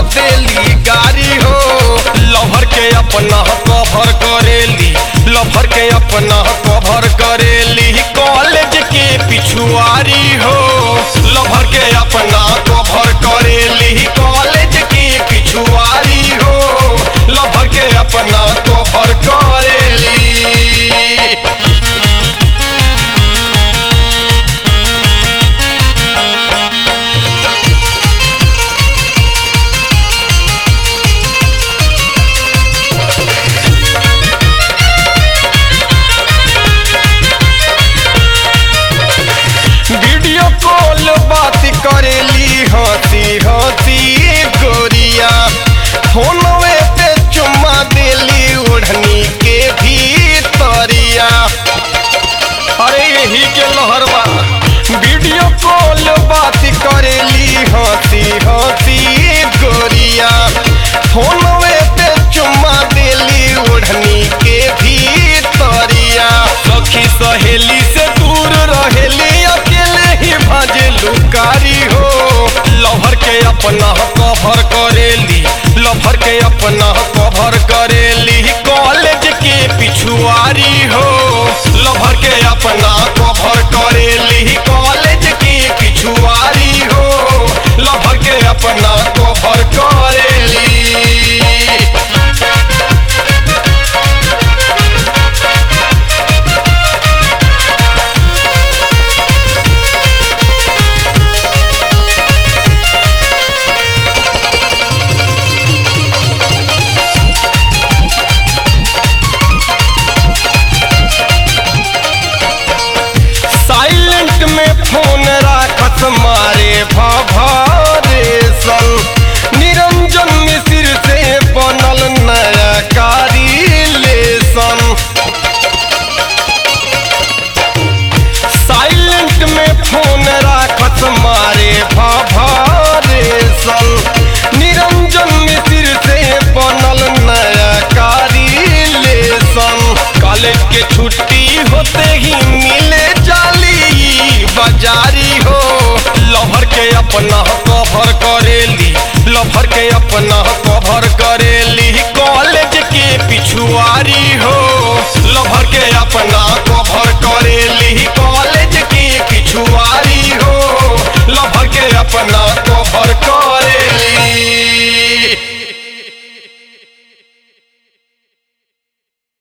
देली गारी हो लभर के अपना कभर करेली लभर के अपना कभर करेली कॉलेज के पिछुआरी हो लभर के अपना कभर करेली कॉलेज के पिछुआरी हो लभर के अपना कभर करेली वीडियो कॉल बात करेली हंसी हंसी गोरिया फोनवे पे चुम्मा देली ओढ़नी के भीतरिया अरे यही के लहरवा वीडियो कॉल बात करेली हंसी हंसी गोरिया फोनवे पे चुम्मा देली ओढ़नी के भीतरिया सखी सहेली से दूर रहेली अकेले ही भाजे लुकारी हो लभर के अपना कभर करेली लभर के अपना कभर करेली कॉलेज के पिछुआरी हो लभर के अपना कभर करेली कॉलेज के पिछुआरी हो लभर के अपना कभर करेली साइलेंट में फोन राखत मारे भभरेशन निरंजन मिश्र से बनल नया कारिलेशन साइलेंट में फोन राखत मारे भभरेशन निरंजन मिश्र से बनल नया कारिलेशन कॉलेज के छुट्टी होते ही मिल